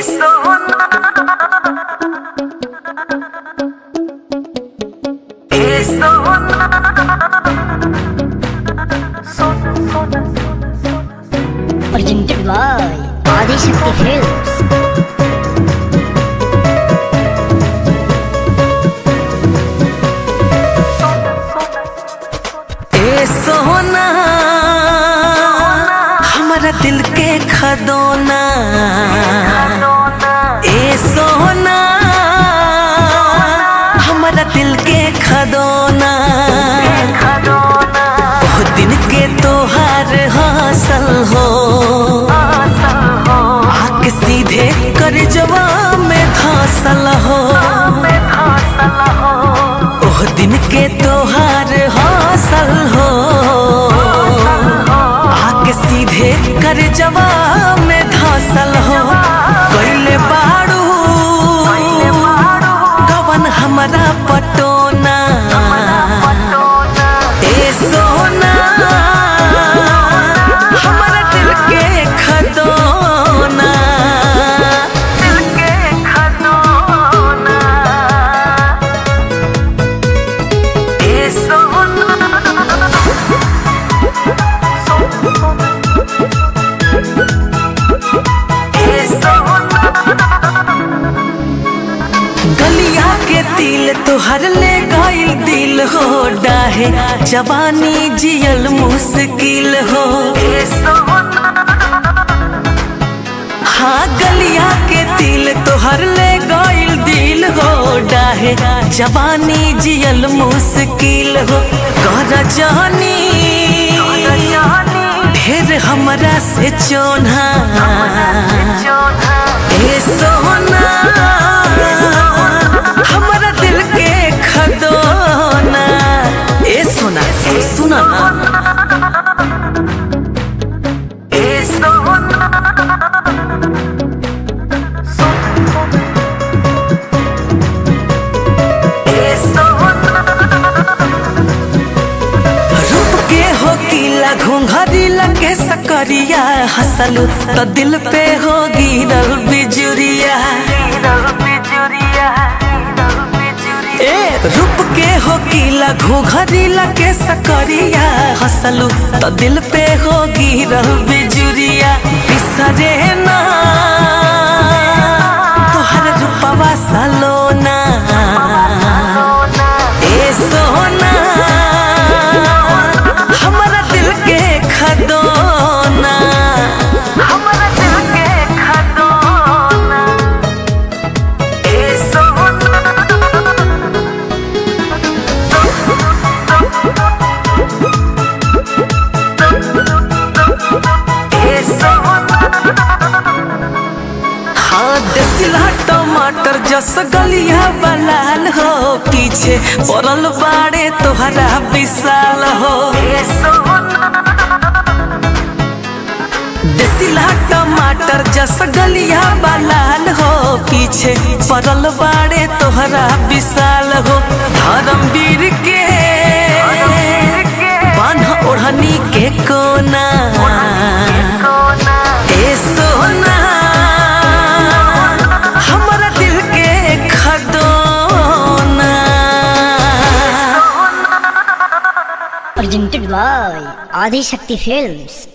sono e sono presented by Adishakti Films. ए सोना हमारा दिल के खदोना ए सोना हमारा दिल के खदोना ओह दिन के तोहार हासिल हो आके सीधे कर जवा में धासल हो ओह दिन के तोहार हासिल हो आके सीधे कर जवा में धासल हो कैले बाड़ू गवन हमारा पटोना ए सोना हमारा दिल के खदोना दिल के खदोना ए सोना ए सोना गलिया के तिल तोहर ले गइल दिल हो डाहे जवानी जियल मुश्किल हो हाँ गलिया के तिल तोहर ले गइल दिल हो डाहे जवानी जियल मुश्किल हो कर जानी ढेर हमरा से चोना ए सोना हमारा दिल के खदोना ए सोना सुना ना ए सोना ए सोना रूप के हो किला घुंघरी लगे सकरिया हसलू तो दिल पे हो गिरल बिजुरिया ए रूप के हो किला घुंघरी लगे सकरिया हसलू तो दिल पे हो गिरल बिजुरिया बिसरे ना तोहर रूपवा सलोना ए सोना हमारा दिल के खदोना हमारा दिल के खदोना ए सोना ए सोना हाँ देसिला टमाटर जस गलिया बलाल हो पीछे पड़ल बाड़े तोहरा विशाल हो देसिला टमाटर जस गलिया बलाल हो पीछे पड़ल बाड़े तोहरा विशाल हो धर्मवीर के बान्ह ओढ़नी के कोना ए सोना हमारा दिल के खदोना Presented by Adishakti Films.